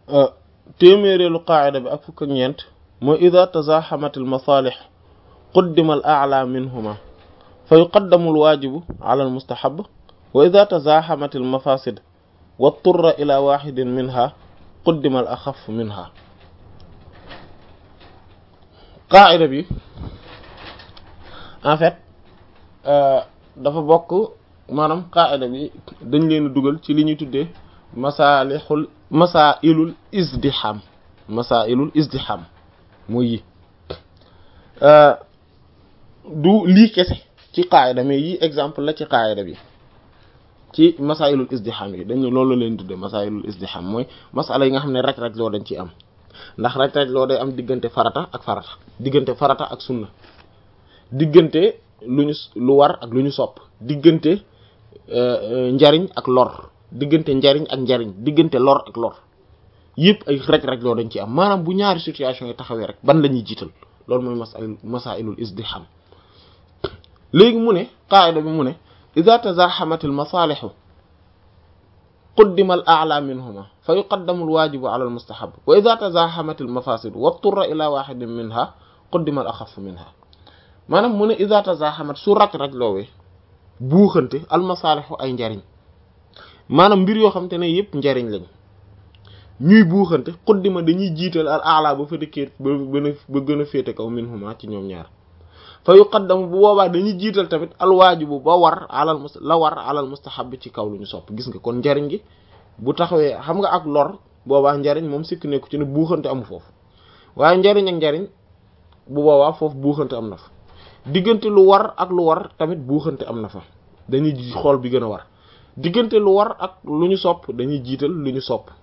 téeméereelu qaacida bi ak fukk ak ñeent mooy ida tazaxamat al masalix quddima al a'la minhuma fa yuqaddamu al waajibu ala al mustahab wa ida tazaxamat al mafasid wa turra ila waxidin minha quddima al axaf minha qaacida bi en fait dafa bokk maanaam qaacida bi dañ leen dugal ci li ñuy tuddee masalixul masailul izdiham masailul izdiham mooy yi du lii kese ci qaayida mais yi exemple la ci qaayida bi ci masailul izdiham yi dañ loolu leen tudde masailul izdiham mooy masala yi nga xam ne raj-raj loo dañ ci am ndax raj-raj loo day am diggante farata ak farata diggante farata ak sunna diggante lu ñu lu war ak lu ñu sopp diggante njariñ ak lor diggante njariñ ak njariñ diggante lor ak lor yëpp ay raj-raj loo dañ ci am maanaam bu ñaari situation yi taxawee rek ban la ñuy jiital loolu mooy masail masailul izdiham léegi mu ne qaida bi mu ne ida tazaxamat al masalihu quddima al a'la minhuma fa yuqaddamu al wajibu ala al mustahab wa ida tazaxamat al mafasid wa turra ila wahidin minha quddima al axaf minha maanaam mu ne ida tazaxamat su raj-raj loowee buuxante al masalihu ay njariñ maanaam mbir yoo xam te ne yëpp njariñ lañ ñuy buuxante xuddima dañuy jiital al ala ba fa dëkkee ba gën a ba gën a féete kaw minhuma ci ñoom ñaar fa yuqaddamu bu boobaa dañuy jiital tamit al waajibu ba war alal mus la war alal mustahab ci kaw lu ñu sopp gis nga kon njariñ gi bu taxawee xam nga ak lor boobaa njariñ moom sikk nekku ci ne buuxante amu foofu waaye njariñ ak njariñ bu boobaa foofu buuxante am na fa diggante lu war ak lu war tamit buuxante am na fa dañuy xool bi gën a war diggante lu war ak lu ñu sopp dañuy jiital lu ñu sopp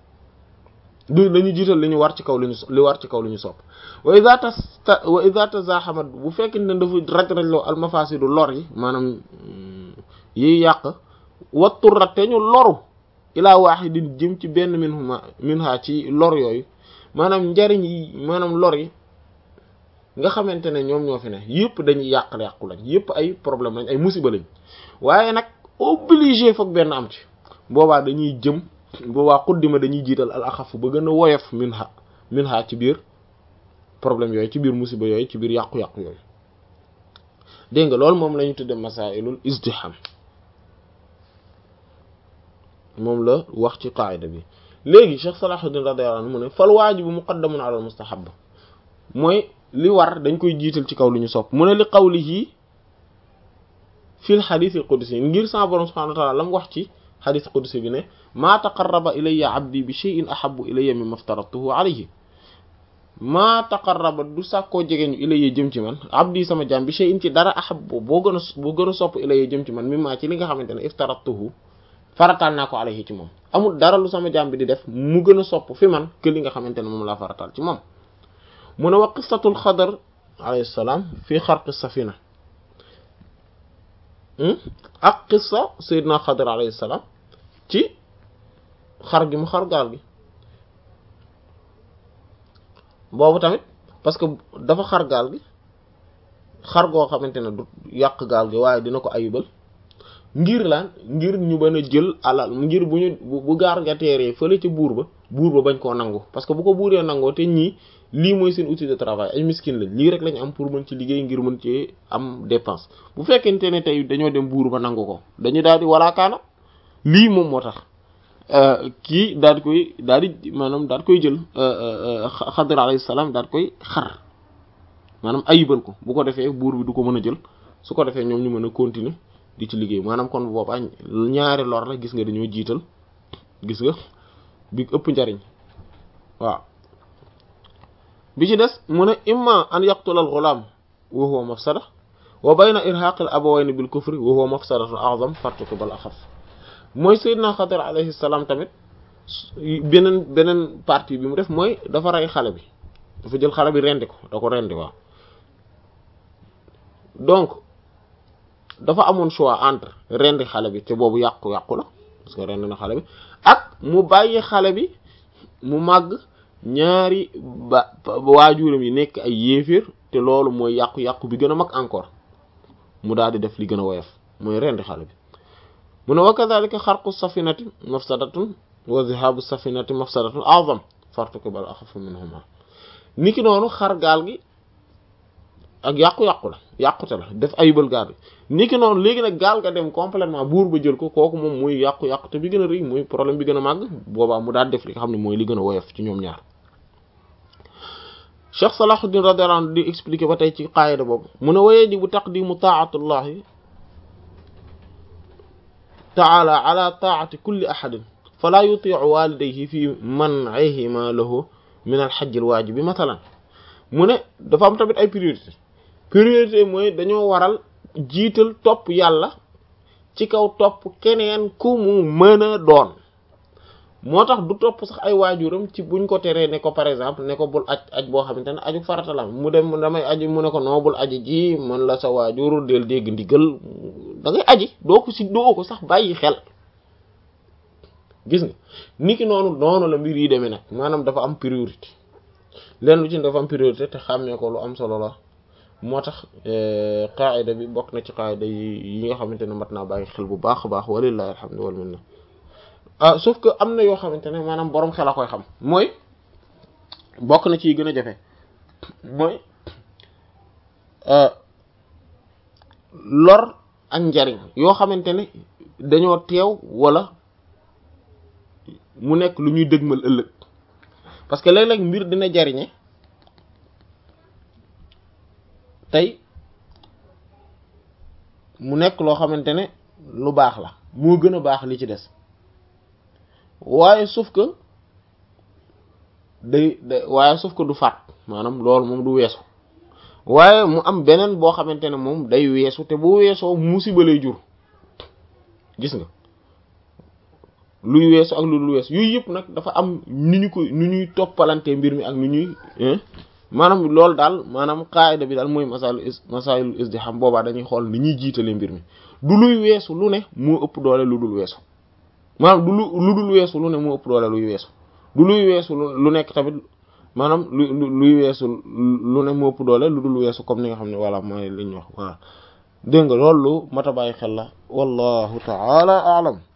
du dañuy jiital li ñu war ci kaw li ñu li war ci kaw li ñu sopp wa idha ta wa idha tazahamat bu fekkee ne dafa raj-rajloo al mafasidu lor yi maanaam yiy yàq watturra te ñu loru ilaa wahidin jëm ci benn minhuma minha ci lor yooyu maanaam njariñ yi maanaam lor yi nga xamante ne ñoom ñoo fi ne yëpp dañuy yàqal yàqu lañ yëpp ay problème lañ ay musiba lañ waaye nag obligé foog benn am ci boobaa dañuy jëm boobaa xuddima dañuy jiital al axaf ba gën a woyof min ha min ha ci biir problème yooyu ci biir musiba yooyu ci biir yàqu-yàqu yooyu dégg nga loolu moom la ñu tudde masailul izdiham moom la wax ci qaida bi léegi Cheikh Salahuddin radiyallahu anhu mu ne fal waajibu muqaddamun ala al mustahab mooy li war dañ koy jiital ci kaw lu ñu sopp mu ne li qawlihi fil xadis al qudsi ngir sa borom subhanahu wa ta'ala la mu wax ci xadis qudsi bi ne maa taqarraba ilayya abdi bi shay'in ahabbu ilayya mimma aftaratuhu alayhi maa taqarraba du sàkkoo jegeñu ilayya jëm ci man abdi sama jaam bi shay'in ci dara ahabbu boo gën a boo gën a sopp ilayya jëm ci man mimma ci li nga xamante ne iftaratuhu farataal naa ko alayhi ci moom amul dara lu sama jaam bi di def mu gën a sopp fi man que li nga xamante ne moom laa farataal ci moom mu ne wa qissatul xadar alayhi salaam fii xarqi safina ak qissa sayyidina xadar alayhi salaam ci xar gi mu xar gaal gi boobu tamit parce que dafa xar gaal gi xar goo xamante ne du yàq gaal gi waaye dina ko ayibal ngir laan ngir ñu mën a jël alal ngir bu ñu bu gaar nga teeree fële ca buur ba buur ba bañ koo nangu parce que bu ko buuree nangoo te ñii lii mooy seen outil de travail ay miskin lañ lii rek lañ am pour mën ci liggéey ngir mën ci am dépense bu fekkente ne tey dañoo dem buur ba nangu ko dañu daal di walaakaana lii moom moo tax kii daal di koy daal di maanaam daal di koy jël xadar alayhi salaam daal di koy xar maanaam ayibal ko bu ko defee buur bi du ko mën a jël su ko defee ñoom ñu mën a continuer di ci liggéey maanaam kon boobaa ñaari lor la gis nga dañoo jiital gis nga bi ëpp njariñ waaw bi ci des mu ne imma an yaqtula al ghulam wa huwa mafsada wa bayna irhaq al abawayn bil kufri wa huwa mafsadatu a'zam fartukiba al akhaf mooy Seydina Xadir alayhi salaam tamit beneen beneen partie bi mu def mooy dafa rey xale bi dafa jël xale bi rendi ko da ko rendi waaw donc dafa amoon choix entre rendi xale bi te boobu yàqu-yàqu la parce que rendi na xale bi ak mu bàyyi xale bi mu màgg ñaari ba waajuram yi nekk ay yéeféer te loolu mooy yàqu-yàqu bi gën a mag encore mu daal di def li gën a woyof mooy rendi xale bi mu ne wa kadhalika xarqu safinati mafsadatun wa dhihabu safinati mafsadatun a'zam fartukibal axafu minhuma niki noonu xar gaal gi ak yàqu-yàqu la yàqute la def ayibal gaal gi niki noonu léegi nag gaal ga dem complètement buur ba jël ko kooku moom muy yàqu-yàqute bi gën a rëy muy problème bi gën a màgg boobaa mu daal def li nga xam ne mooy li gën a woyof ci ñoom ñaar Cheikh Salahuddin radiyallahu anhu di expliquer ba tey ci qaayida boobu mu ne waye ji bu taqdimu taatullahi taala ala taati kulli ahadin fala yutiu walidayhi fi man'ihima lahu min al hajj al waajibi mathalan mu ne dafa am tamit ay priorité priorité mooy dañoo waral jiital topp yàlla ci kaw topp keneen ku mu mën a doon moo tax du topp sax ay waajuram ci buñ ko teree ne ko par exemple ne ko bul aj aj boo xamante ne aju farata la mu dem damay aji mu ne ko noo bul aji ji man la sa waajur del dégg ndigal da ngay aji doo ko si doo ko sax bàyyi xel gis nga niki noonu noonu la mbir yi demee nag maanaam dafa am priorité leen lu ci dafa am priorité te xàmmee ko lu am solo la moo tax qaida bi bokk na ci qaida yi nga xamante ne mat naa bàyyi xel bu baax a baax walillahi alhamdu wal minna ah sauf que am na yoo xamante ne maanaam boroom xel a koy xam mooy bokk na ci gën a jafe mooy lor ak njariñ yoo xamante ne dañoo teew wala mu nekk lu ñuy dëgmal ëllëg parce que léeg-léeg mbir dina jariñe tey mu nekk loo xamante ne lu baax la moo gën a baax li ci des waaye sauf que day day waaye sauf que du faat maanaam loolu moom du weesu waaye mu am beneen boo xamante ne moom day weesu te bu weesoo musiba lay jur gis nga luy weesu ak lu dul weesu yooyu yëpp nag dafa am nu ñu ko nu ñuy toppalante mbir mi ak nu ñuy maanaam loolu daal maanaam qaida bi daal mooy masal masailul izdiham boobaa dañuy xool ni ñuy jiitale mbir mi du luy weesu lu ne moo ëpp doole lu dul weesu maanaam du lu dul weesu lu ne moo ëpp doole luy weesu du luy weesu lu nekk tamit maanaam lu luy weesu lu ne moo ëpp doole lu dul weesu comme ni nga xam ne voilà mooy li ñu wax voilà dégg nga loolu lu mat a bàyyi xel la wallahu ta'ala a'lam